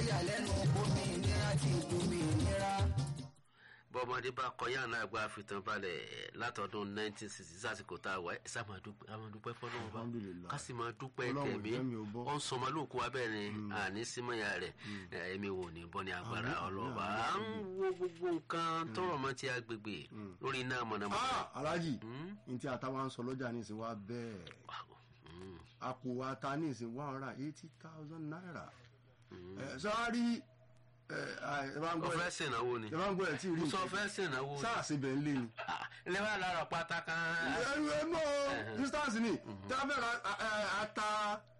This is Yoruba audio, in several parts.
yàlẹ́nu omi ìnira ti domi ìnira. bọ́mọdé bá kọyá náà gba àfitàn balẹ̀ látọdún 1960 sásìkò tá a wà ẹ̀ sá máa dúpẹ́ máa dúpẹ́ fọlọ́wọ́ bá Alhamdulillah. ká sì máa dúpẹ́ Ọlọ́run tẹ̀mí jẹ́ mi ò bọ́. ó ń sọmọ lóòkú abẹ́rin àní símọ́yà rẹ̀ ẹ̀mí wò ní bọ́ ní agbára Àmín, ọlọ́ba àmín, à ń wo gbogbo nǹkan tọrọ mọ́ ti agbègbè lórí iná mọ̀nàmọ́ná. Ah, alhaji n tí àtàwọn ń sọ lọ́jà ní ìsìn wa bẹ́ẹ̀ Mm, àpò ata ní ìsìn one hundred and eighty thousand naira ẹ sọ́ọ́rí ẹ ẹ bá ń ó gbọ́ fẹ́ ẹ sèǹnáwó ni ẹ bá ń gbọ́ ẹ tí ì rí sọ fẹ́ sèǹnáwó ni sáà síbẹ̀ ń lé ni. ilé wa lára pátá kan ẹnu ẹnu distance ni tí a fẹ́ ra ẹ, ẹ, ata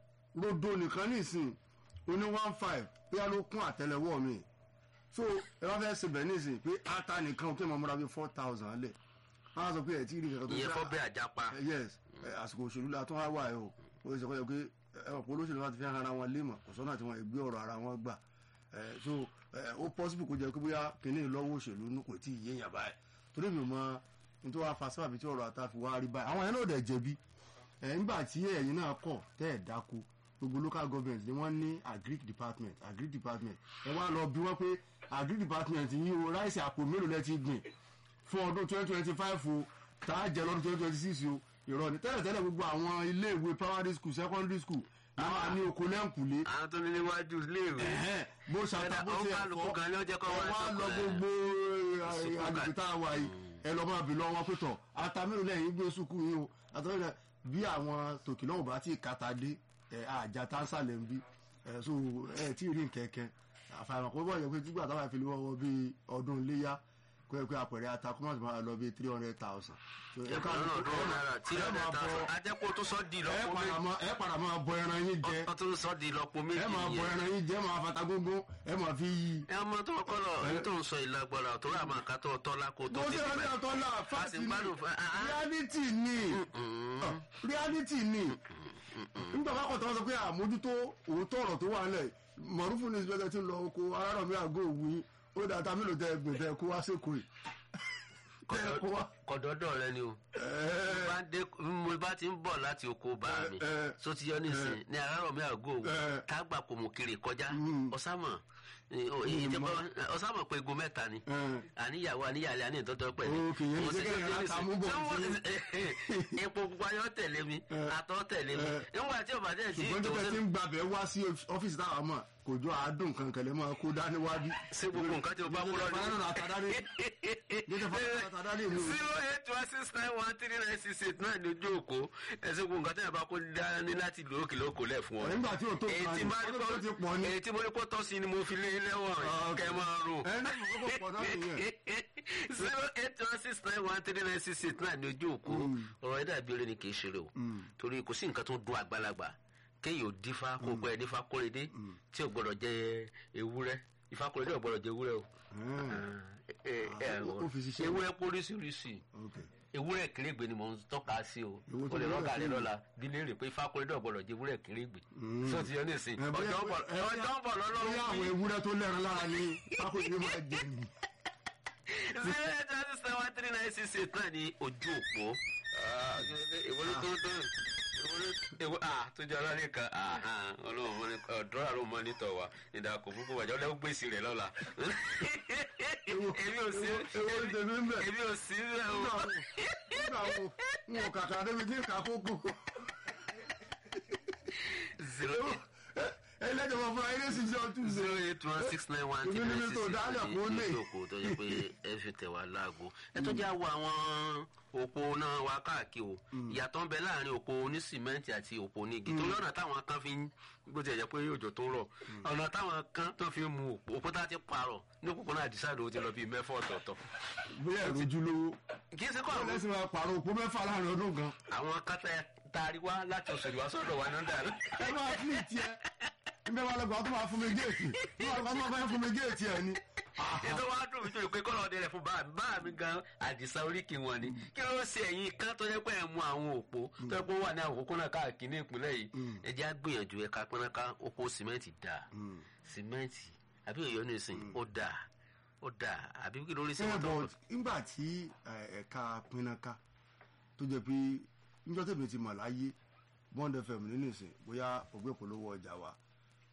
rodo nìkan ní ìsìn oní one five bí a ló kún àtẹ́lẹwọ́ mi so ẹ bá fẹ́ síbẹ̀ ní ìsìn pé ata nìkan kí ẹ máa múra bí four thousand lẹ̀ wọ́n á sọ pé ẹ tí ì rí kankan tó ìyẹn fẹ́- fọ́ bẹ́ẹ̀ àjápa Eh, yes eh, àsìkò òṣèlú la tún wá wà ẹ o ó sì sọ pé pé ẹwọn pé olóṣèlú láti fi hàn ara wọn lémọ kò sọ́nà tí wọ́n gbé ọ̀rọ̀ ara wọn gbà Eh, so eh, ó possible kó jẹ́ pé bóyá kínní lọ́wọ́ òṣèlú ní kò tí ì yéèyàn báyìí torí mi ò mọ nítorí wàá fa sábàbí tí ọ̀rọ̀ ata fi wá rí báyìí àwọn yẹn náà dẹ̀ jẹ̀bi Eh, nígbà tí ẹ̀yin náà kọ̀ tẹ́ ẹ̀ dáko gbogbo local government ni wọ́n ní agric department agric department ẹ wá lọ bí wọ́n pé agric department yìí o ráìsì àpò mélòó lẹ ti gbìn fún ọdún twenty twenty five o tá a jẹ lọ́dún twenty twenty six o irọ́ ni tẹ́lẹ̀ tẹ́lẹ̀ gbogbo àwọn ilé ìwé primary school secondary school ní wọ́n á ní oko lẹ́ǹkùlé àwọn tó ní níwájú iléèwé ẹ̀hẹ́n, bó ṣàtà bó Ó ṣe kálukú gan ló jẹ́ kó wá ẹ wá lọ sọ̀kò gbogbo Sùkúù agbègbè tá a wà yìí ẹ lọ máa bì lọ wọn pẹ̀tọ̀ ata mélòó lẹ́yìn gbé sùkúù yìí o àtọ́jú rẹ̀ bí àwọn tòkì náà ò bá tí ì kàtà dé ẹ àjà táǹsà lẹ́ ń bí ẹ so ẹ tí ì rí nkẹ́kẹ́ àfàìmọ̀ kó bọ̀ yẹ pé tígbà táwọn àfi lè wọ́wọ́ bíi ọdún iléyà kó yẹ pé àpẹẹrẹ ata kó má ti máa lọ bíi three hundred thousand. ẹ̀kọ́ náà ọdún náírà tí ọ̀dẹ̀ ta sọ ajẹ́pọ̀ tó sọ di ẹ lọ́pọ̀ padà méjì máa ẹ padà máa bọ ẹran yín jẹ ọ tó sọ di lọ́pọ̀ méjì ẹ máa bọ nìyẹn. ẹran yín jẹ ẹ máa fata gógó ẹ máa fi yí. ẹ ọmọ tó kọ́ lọ ní tó ń sọ ìlágbára tó rà máa ká tó tọ́ lákò tó mo ti ṣe fi ọjọ́ tó là a sì fásitì ń ni gbádùn fún ah, ah. reality ni Ah, reality ni nígbà bá kọ̀ tó wọ́n sọ pé àmójútó òótọ́ ọ̀rọ̀ tó wà nílẹ̀ mọ̀rúfù ní ìsìnkú tí ń lọ oko arárọ̀mí àgọ́ òwú yín ó dà tá mélòó tẹ gbè tẹ kó wá sékòó yìí tẹ kó wá. kọ̀dọ̀dọ̀ rẹ ni o Ẹ̀ẹ́, bá dé mo bá ti ń bọ̀ láti oko bá mi ẹ, ẹ, so ti yọ nísìn ní àárọ̀ mi àgọ́ òwò ẹ. tágbà kò mú kiri kọjá Mm. ọ̀sámọ̀ Mm, ọ̀sámọ̀ pé egun mẹ́ta ni ẹ. àníyàwó àníyàlẹ́ àní ìtọ́jọ́ pẹ̀lú. Òkè, yẹn ní sẹ́kẹ̀rẹ̀ Mo láta mú bọ̀ sí- epo pupa yọ tẹ̀lé mi àtọ̀ tẹ̀lé mi ẹ. nígbà tí ọba tẹ̀ sí ṣùgbọ́n tó tẹ ti ń gbàbẹ̀ wá sí ọ́fíìsì táwa mọ̀ kò jọ àádùn kankan lè máa kó dání wájú. ṣé gbogbo nǹkan tí o bá kú lọ Jẹ́jẹ́ fana náà àtàdáni jẹ́jẹ́ fana náà àtàdáni mi. zero eight one six nine one three nine six eight náà ní ojú òkú ẹsẹ gbogbo nǹkan tí a bá kó dání láti lò ókè lóko lẹ fún ọ. nígbà tí o tó èyí kan tí ní bá ní ọdún tó ti pọ̀ ní. èyí tí mo ní kó tọ́ sí ni mo fi lé lẹ́wọ̀n Ah, kẹ́ ẹ máa rò. ẹ náà kókó pọ̀ náà nìyẹn. zero eight one six nine one three nine six eight náà ní ojú òkú ọ̀rọ̀ ẹ̀dá ìbéèrè ni kì í ṣeré o torí kò sí nǹkan tó dún àgbàlagbà kéèyàn ò dífá kó gbọ́ ẹ nífá kórèdé tí ò gbọ́dọ̀ jẹ ewúrẹ́ ifá kórèdé ò gbọ́dọ̀ jẹ ewúrẹ́ o ẹ ẹ ó- ó fi ṣiṣẹ́. ewúrẹ́ póríṣiríṣi Okay. ewúrẹ́ kérégbe ni mò ń tọ́ka sí o Èwo o tó lè ewúrẹ́ rọ́gà rẹ kérégbe? lọ́la bí léèrè pé ifá kórèdé ò gbọ́dọ̀ jẹ ewúrẹ́ kérégbe sọ ti yọ ní ìsìn Ẹ bóyá- ọjọ́ ń bọ̀ ẹ bóyá- ọjọ́ ń bọ̀ bóyá lọ́lọ́run àwọn bí ewúrẹ́ tó lẹ́ran lára ni pákó ìdílé máa jẹ ni. zero eight one six one three nine six eight náà ní ojú òpó ìwọlé tó tó ìwọlé ìwọ ah tó jẹ ọlọ́rin kan ọlọ́run mọ́ ní ọ̀dọ́ àrùn mọ́ nítọ̀ wa ìdàkọ̀ púpọ̀ wájú ọlọ́run gbèsè rẹ̀ lọ́la èmi ò sí Èwo ni tèmi ń bẹ̀? èmi ò sí rẹ̀ o. Nígbà wo nígbà wo n ò kàkà débi tí kà kókó. zero eight ẹlẹ́jọ̀ máa fún ayé lẹ́sìn sí ọtún ṣe. zero eight one six nine one three Èmi nine níbi six tó dálẹ̀ kó lè. ìjókòó tó yẹ pé ẹ fi tẹ̀ wá láago ẹ tó jẹ́ àwọ̀ àwọn òpó náà wá káàkiri o ìyàtọ̀ ń bẹ láàrin òpó onísìmẹ́ǹtì àti òpó onígi torí ọ̀nà táwọn kan fi ń bó ti jẹ́ pé òjò tó rọ̀ ọ̀nà táwọn kan tó fi ń mu òpó òpó tá a ti parọ̀ ní òpópónà àdìsáàdì ó ti lọ bíi mẹ́fà ọ̀tọ̀ọ̀tọ̀ bóyá ìrojú lówó. kì í ṣe kọ́ báwo àwọn lẹ́sìn máa pààrọ̀ òpó mẹ́fà láàrin ọdún kan. àwọn kátà taari wá láti òṣèlú wá sọ́dọ̀ wa náà dàrú. ẹ máa fún ìtì ẹ nbẹ wa lọgbà tó máa fún mi géètì tó máa lọgbà tó máa fún mi géètì ẹ ni. ètò wa dùn mí tó yẹ pé kọ́lọ́ ọdẹ rẹ̀ fún bá mi bá mi gan àdìsá oríkì wọn ni kí ló ṣe ẹ̀yìn kan tó yẹ pé ẹ̀ mú àwọn òpó tó yẹ pé ó wà ní àwọn òpópónà káàkiri ní ìpínlẹ̀ yìí ẹ jẹ́ á gbìyànjú ẹ̀ka pínáká oko sìmẹ́ǹtì dà sìmẹ́ǹtì àbí òyò ní ìsìn ó dà ó dà àbí kí lórí sí ẹ wọn tó bọ̀ nígbà tí ẹ, ẹ̀ka pinaka tó jẹ́ pé níjọ́ tèmi ti mọ̀ láyé bond fm nínú ìsìn bóyá ògbé polówó ọjà wa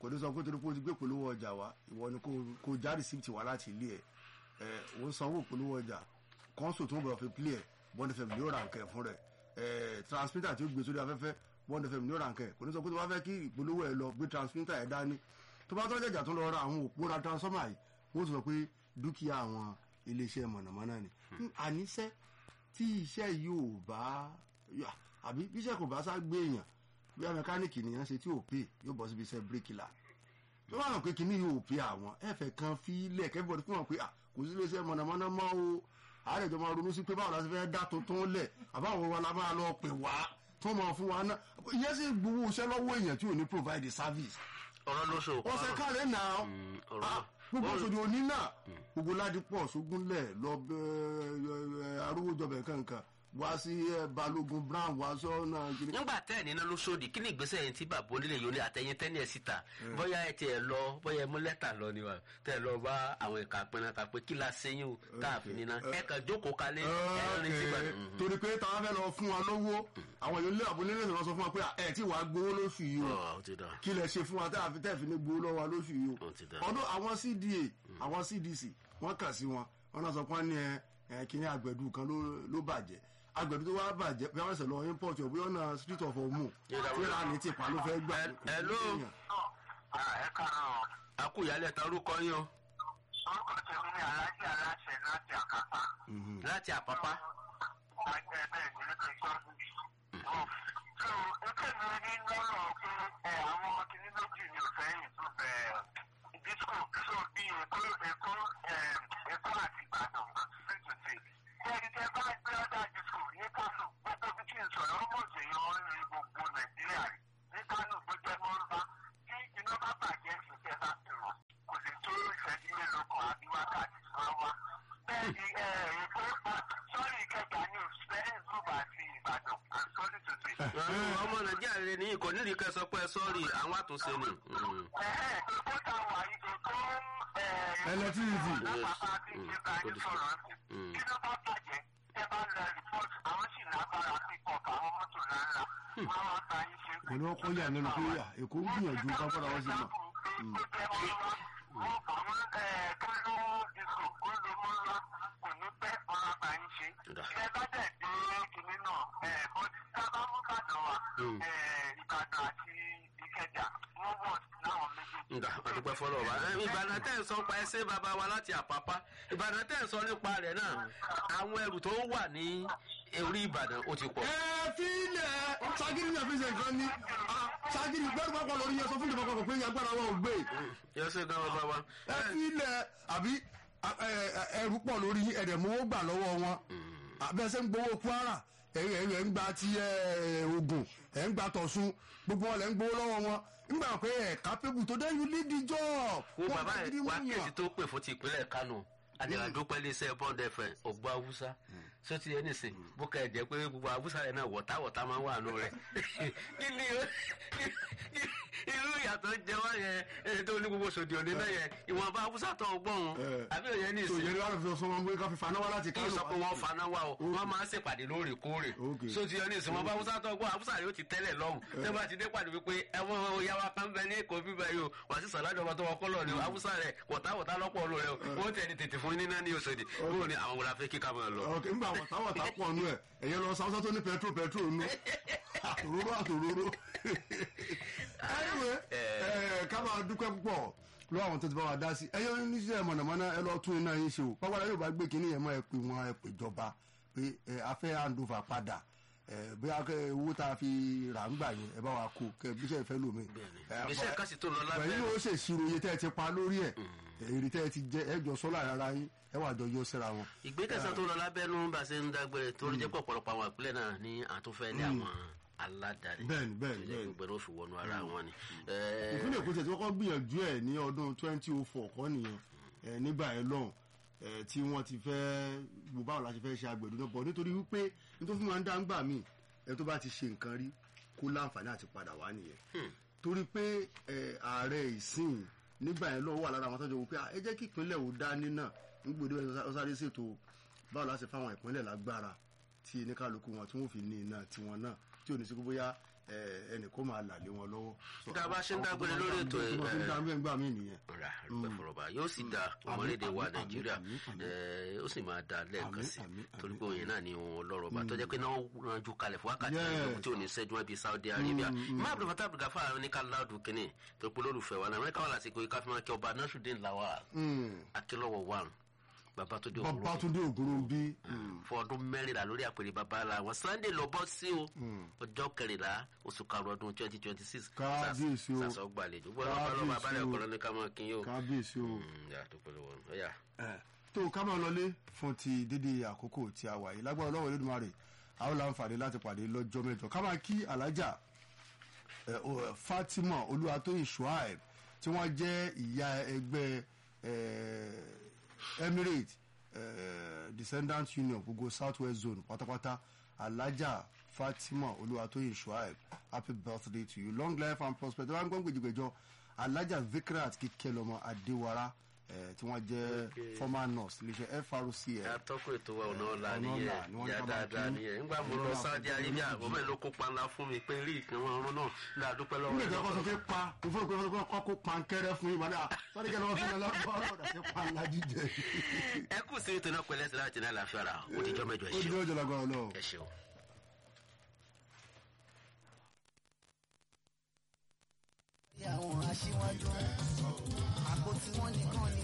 kò ní sọ pé torí pé o ti gbé polówó ọjà wá ìwọ ni kò- kò já receipt wá láti ilé ẹ̀ ẹ̀ òun sanwó polówó ọjà console tó ń bọ̀ fi play ẹ̀ bond fm ní ó ra nǹkan ẹ̀ fún rẹ̀ ẹ̀ transmitter tí ó gbé sórí afẹ́fẹ́ bond fm ní ó ra nǹkan ẹ̀ kò ní sọ pé tó bá fẹ́ kí ìpolówó ẹ̀ lọ gbé transmitter ẹ̀ dání tó bá tó jẹjà tó lọ ra àwọn òpó ra transformer yìí wọ́n sọ pé dúkìá àwọn iléeṣẹ́ mọ̀nàmọ́ná ni àníṣẹ́ tí iṣẹ́ yìí ò bá yà, àbí bí iṣẹ́ kò bá sá gbé èèyàn bí mẹkáníìkì nìyẹn ṣe tí ò pè yóò bọ́ síbi iṣẹ́ bíríkìlà tó bá hàn pé kíní yóò pè àwọn ẹ̀fẹ̀ kan fi ilẹ̀ kẹ́fọ́ fún wọn pé à, kò sí iléeṣẹ́ mọ̀nàmọ́ná mọ́ o àárẹ̀jọ máa ronú sí pé báwo la ṣe fẹ́ dá tuntun lẹ̀ àbáwọn wa la máa lọ pè wá tó máa fún wa náà ìyẹn sì gbowó iṣẹ́ lọ́wọ́ èèyàn tí ò ní provide service ọ̀rọ̀ ló ṣe òkú ọ̀sẹ̀ kálẹ̀ náà Mm, ọ̀rọ̀ Ah, náà. gbogbo Ó- òṣòdì òní náà gbogbo ládìpọ̀ ṣógúnlẹ̀ lọ bẹ arúgbójọbẹ̀ kankan wá sí eh, balógun brown wá sọ́nà kiri. nígbà tẹ́ ẹ̀ níná ló sódì kí ni ìgbésẹ̀ yẹn tí bàbá onílé yìí ó ní àtẹ̀yìn tẹ́ni ẹ̀ síta bóyá ẹ tiẹ̀ lọ bóyá ẹ mú lẹ́tà lọ ni wa tẹ́ ẹ lọ bá àwọn ẹ̀ka pinna ta pé kí la sẹ́yìn o tá a fi níná ẹ kàn jókòó kalẹ̀ ẹ rìn sí Okay. ìbàdàn. torí pé táwọn fẹ́ lọ fún wa lówó àwọn èèyàn ilé àbúlé lè sọ fún wa pé ẹ tí wàá gbowó lóṣù yìí o ọ̀ ó ti dà kí lẹ ṣe fún wa tẹ́ àfi tẹ́ fi ní gbowó lọ́wọ́ wa lóṣù yìí o ó ti dà. ọdún àwọn cda àwọn cdc wọ́n kàn sí wọn wọ́n náà sọ pé wọ́n ní ẹ ẹ kíní àgbẹ̀dù kan ló ló bàjẹ́ àgbẹ̀dù tó wá bàjẹ́ bí wọ́n ṣe lọ import ọ̀ bóyá ọ̀nà street of omu tíra ní tipa ló fẹ́ gbà. Ẹ- hello. ẹ káàárọ̀ a kú ìyálẹ̀ ta orúkọ yín o orúkọ tèmi ní alájí aláṣẹ láti àkàtà láti àpápá. àgbẹ̀ bẹ́ẹ̀ ni ló ti gbọ́. so ètò mi rí lọ́rọ̀ pé ẹ àwọn kìnní méjì ni ò fẹ́ yìí tó fẹ́ disco so bí èkó èkó èkó àti ìbàdàn sí tòsí. Bẹ́ẹ̀ni tẹ́ bá gbé ọ́dà disco ní Kánò gbogbo bí kí n sọ̀rọ̀ ọmọ òṣèyàn wọn ní gbogbo Nàìjíríà rí. ní Kánò tó jẹ́ mọ́rúbá tí iná bá bàjẹ́ ìṣẹ̀kẹ́ bá ti rọ̀ kò lè tó ìṣẹ́jú mélòó kan àbí wákàtí máa wá. Bẹ́ẹ̀ni èkó sọ́ọ̀rì ìkẹjà ní òṣìṣẹ́ ìṣúbà àti Ìbàdàn and sorry to say. Àwọn ọmọ nàìjíríà rẹ ní kò nídìí kẹ́ sọ pé sọ́ọ̀rì àwọn àtúnṣe ni. Mm. Ẹ̀hẹ́ èkó ta wà yìí èkó Electricity. lápapá bí ṣe bá yín sọ̀rọ̀ sí. Kí ló bá bàjẹ́ ẹ bá lọ rìpọ́tù àwọn sì lágbára pípọ̀ àwọn mọ́tò ńláńlá. Wọ́n wá ta yín ṣe. kò ní wọ́n kọ́ yà nínú pé yà èkó ń gbìyànjú ká padà wọ́n sí mọ̀. nga ọdúpẹ́ fọlọ́ wa Ẹ, ìbàdàn tẹ́ ń sọ pa ẹsẹ̀ bàbá wa láti àpápá ìbàdàn tẹ́ ń sọ nípa rẹ̀ náà àwọn ẹrù tó wà ní orí ìbàdàn ó ti pọ̀. ẹ fílẹ̀ sagiri náà fi ṣe nǹkan ní ah, sagiri gbẹ́rù pápá lórí yẹn sọ fún ìjọba kan pé agbára wọn ò gbé yọ sí gan bàbá wa. ẹ fílẹ̀ àbí a- ẹ- ẹ- ẹrù pọ̀ lórí ẹ̀dẹ̀ mowó gbà lọ́wọ́ wọn abẹ́sẹ̀ ń gbowó kwara ẹ̀yìn ẹ̀yìn ẹ̀ ń gba ti ẹ̀, Ògùn ẹ̀ ń gba tọ̀sùn gbogbo wọn lẹ̀ ń gbowó lọ́wọ́ wọn nígbà pé ẹ̀ kápẹ́bù tó dé you lead the job. wo Wọ́n bàbá bá ẹ gidi wá wọ́n kéèsì yàn. tó pè fún ti ìpínlẹ̀ kánò àdìràdúpẹ́ iléeṣẹ́ bond fm ògbó haúsá só ti ẹni sìn bó kẹ́ ẹ̀ jẹ́ pé gbogbo haúsá rẹ̀ náà wọ̀táwọ̀tá máa ń wà nù rẹ̀ kí ni o- irú ìyàtọ̀ jẹ wá yẹn èyí tó ní gbogbo sòdì òní náà yẹn ìwọ̀nba haúsá tó ọgbọ́n Eh. àbí òye ní tó ìsìn yẹ láti fi sọ wọn pé ká fi faná wá láti kí n kánò. sọ pé wọ́n faná wá o wọ́n máa ń ṣèpàdé lóòrèkóòrè Okay. so ti yọ ní ìsìn wọn bá haúsá tó ọgbọ́n haúsá rẹ̀ ó ti tẹ́lẹ̀ lọ́hùn tẹ́ bá ti dé pàdé wípé ẹ̀wọ̀n òyàwó kan bẹ ní èkó bíbẹ̀ yìí o wà sí sàlájọ ọba tó wọ kọ́lọ̀ ni o haúsá rẹ̀ wọ̀táwọ̀tá lọ́pọ̀ lò rẹ̀ o wọ́n tẹ̀ ní tètè fún níná ní Òṣòdì wọ́n ní àwọn wòlá fẹ́ kíkà máa lọ. ok ngbà wọ̀táwọ̀tá pọ̀ nù ẹ̀ ẹ̀yẹ lọ sáwọ́sá tó ní pẹtrol pẹtrol nù àtòróró àtòróró. anyway ẹ̀ ká máa dúpẹ́ púpọ̀ lọ́wọ́ àwọn tó ti bá wa dá sí ẹ̀yẹ oníṣẹ́ mọ̀nàmọ́ná ẹ lọ tún iná yín ṣe o pápá yóò bá gbé kínní yẹn mọ́ ẹ pé wọn ẹ pè jọba pé ẹ afẹ́ handover padà ẹ bóyá kẹ owó tá a fi rà ń gbà yẹn ẹ bá wa kó kẹ bíṣẹ́ ìfẹ́ lómi. ìgbésẹ̀ kan sì tó lọ lábẹ́ pẹ̀lú ó ṣèṣirò iye tẹ́ ẹ ti pa lórí ẹ̀ èrè tẹ́ ẹ ti jẹ ẹ jọ sọ́lá ara yín ẹ wà jọ yọ síra wọn. ìgbésẹ̀ tó lọ lábẹ́nú bá ṣe ń dágbére torí jẹ́ pọ̀ ọ̀pọ̀lọpọ̀ àwọn ìpínlẹ̀ náà ní àtúnfẹ́ ní àwọn aládàáni Bẹ́ẹ̀ni, bẹ́ẹ̀ni, tó jẹ́ bẹ́ẹ̀ni. gbogbo ẹni ó fi wọnú ara wọn ni. Ẹ, ìpínlẹ̀ èkó tẹ̀ tí wọ́n kọ́ gbìyànjú ẹ̀ ní ọdún twenty oh four kọ́ nìyẹn ẹ̀ nígbà yẹn lọ́hùn ẹ̀ tí wọ́n ti fẹ́ gbogbo báwo la ṣe fẹ́ ṣe agbẹ̀dún náà bọ̀ nítorí wípé nítorí fún wa ń dá ń gbà mí ẹ̀ tó bá ti ṣe nǹkan rí kó láǹfààní àti padà wá nìyẹn torí pé ẹ̀ ààrẹ ìsìn nígbà yẹn lọ́wọ́ wà lára àwọn tọ́jú wípé "Ah, ẹ jẹ́ kí ìpínlẹ̀ ò dání náà nígbòdì ọ̀sáré ṣètò báwo la ṣe fáwọn ìpínlẹ̀ lágbára tí oníkálukú wọn tí wọ́n fi ní iná tiwọn náà tí ò ní sí kó bóyá ẹ, ẹnì kó máa là lé wọn lọ́wọ́. So, Tá a bá ṣe ń àwọn dágbére tó lórí máa ń ètò dá- tó máa fi ń ẹ, dá bẹ́ẹ̀ gbà mí nìyẹn. ra rúpẹ́ fọlọ́ba yóò sì da Àmín, ọmọlédè wa àmín, nàìjíríà àmín, àmín. ẹ, ó sì máa da lẹ́ẹ̀kan Àmín, sí àmín, torí àmín, pé òyìn náà ni òun ọlọ́rọ̀ bá tó jẹ́ pé náà ranjú kalẹ̀ fún wákàtí Yes. ìlú tí ò ní sẹ́jú wọn bíi saudi arabia má abdul fatah abdul gafar ní ká láàdù kínní tó pé olólùfẹ́ wa náà amẹ́ríkà wà lásìkò yìí káfíńmá kí ọba nasrudeen lawal Mm. akínlọ́wọ̀ one bàbá tó dé òwúrọ̀ Babátúndé Ògúnrúnbí. fún ọdún mẹ́rìnlá lórí àpèrè bàbá la wọn sunday lọ bọ́ sí o ọjọ́ kẹrìnlá oṣù karùn-ún ọdún twenty twenty six Kábíyèsí o. sàṣọ gbàlejò gbọ́dọ̀ bá lọ́ba Kábíyèsí balẹ̀ o. ọ̀kọ́rọ́ ní ká máa kí yín o. kábíyèsí o. yà tó pẹ̀lú wọn ọ̀yà. Ẹ, tó ká máa lọlé fún ti dédé àkókò tí a wà yìí lágbára ọlọ́wọ́ Olódùmarè a ó láǹfààní láti pàdé lọ́jọ́ mẹ́jọ ká máa kí alájà ẹ, o, ẹ, Fatima Olúwatóyìn Shuaib tí wọ́n jẹ́ ìyá ẹgbẹ́ ẹ, Emirates ẹ, Descendant Union gbogbo South West Zone pátápátá alájà Fatima Olúwatóyìn Shuaib happy birthday to you long life and prosperity wọn gbọ́n gbèjìgbèjọ alájà Vikrat kíkẹ́lọ́mọ Adéwárá ẹ, tí wọ́n jẹ́ Okay. former nurse iléeṣẹ́ FRCN atọ́kùn ètò wa ọ̀nà ọ̀la Ọ̀nà nìyẹn ọ̀la ni wọ́n ìyá ká máa dáadáa kí. nìyẹn nígbà mo Ọ̀nà lọ ọ̀la sáájú fún arábíà ọdún ọmọ ẹ̀ ló kópa ńlá fún mi pé rí ìkan wọn ọrùn náà ní àdúpẹ́ lọ́wọ́ nígbà rẹ̀ tí wọ́n sọ lọ́pọ̀. pé pa mo fẹ́ pé wọ́n kọ́ kó pankẹ́rẹ́ fún yín mọ́lẹ́ sọ́ni kẹ́lẹ́ wọ́n fi lọ lọ́wọ́ ọ̀dà sí panla jíjẹ. ẹ kù sí ètò náà pẹ̀lẹ́ sí láti ní àlàáfíà rà ó ti jọ́ mẹ́jọ ẹ ó di ṣeun ọjọ́ lágbára lọ. ẹ ṣeun. àwọn aṣíwájú àpótí wọn nìkan ni